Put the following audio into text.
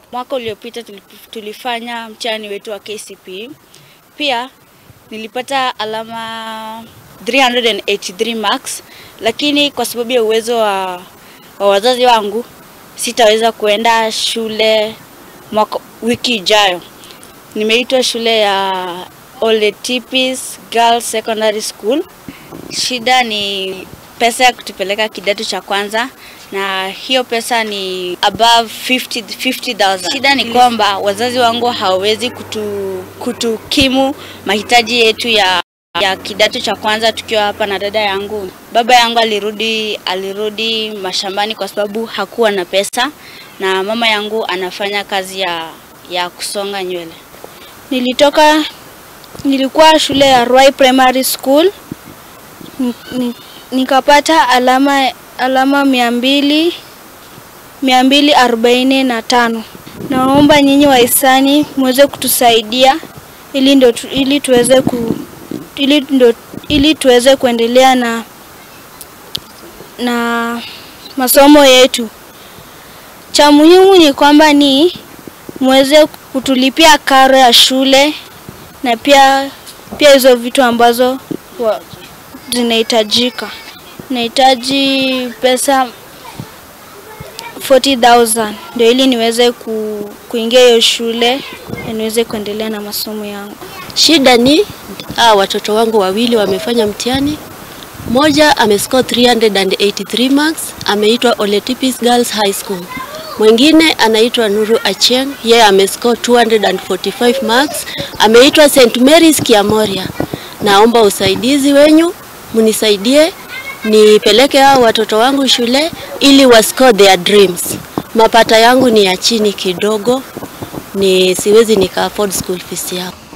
Mwaka uliopita tulip- tulifanya mtihani wetu wa KCPE. Pia nilipata alama 383 marks, lakini kwa sababu ya uwezo wa, wa wazazi wangu sitaweza kuenda shule mwaka, wiki ijayo. Nimeitwa shule ya Ole Tipis Girls Secondary School. Shida ni pesa ya kutupeleka kidato cha kwanza na hiyo pesa ni above 50 50,000. Shida ni kwamba wazazi wangu hawawezi kutu, kutukimu mahitaji yetu ya ya kidato cha kwanza tukiwa hapa na dada yangu. Baba yangu alirudi alirudi mashambani kwa sababu hakuwa na pesa na mama yangu anafanya kazi ya ya kusonga nywele. Nilitoka, nilikuwa shule ya Ruai Primary School Ni- ni- nikapata alama alama mia mbili mia mbili arobaini na tano. Naomba nyinyi wahisani muweze kutusaidia ili ndo tu, ili tuweze ku ili ndo, ili tuweze kuendelea na na masomo yetu. Cha muhimu ni kwamba ni muweze kutulipia karo ya shule na pia pia hizo vitu ambazo wa- zinahitajika. Nahitaji pesa 40,000 ndio ili niweze ku, kuingia hiyo shule na niweze kuendelea na masomo yangu. Shida ni hawa watoto wangu wawili wamefanya mtihani. Mmoja amescore 383 marks, ameitwa Ole Tipis Girls High School. Mwingine anaitwa Nuru Achieng, yeye amescore 245 marks, ameitwa St Mary's Kiamoria. Naomba usaidizi wenyu, mnisaidie nipeleke hao watoto wangu shule ili wascore their dreams. Mapata yangu ni ya chini kidogo, ni siwezi nika afford school fees yao.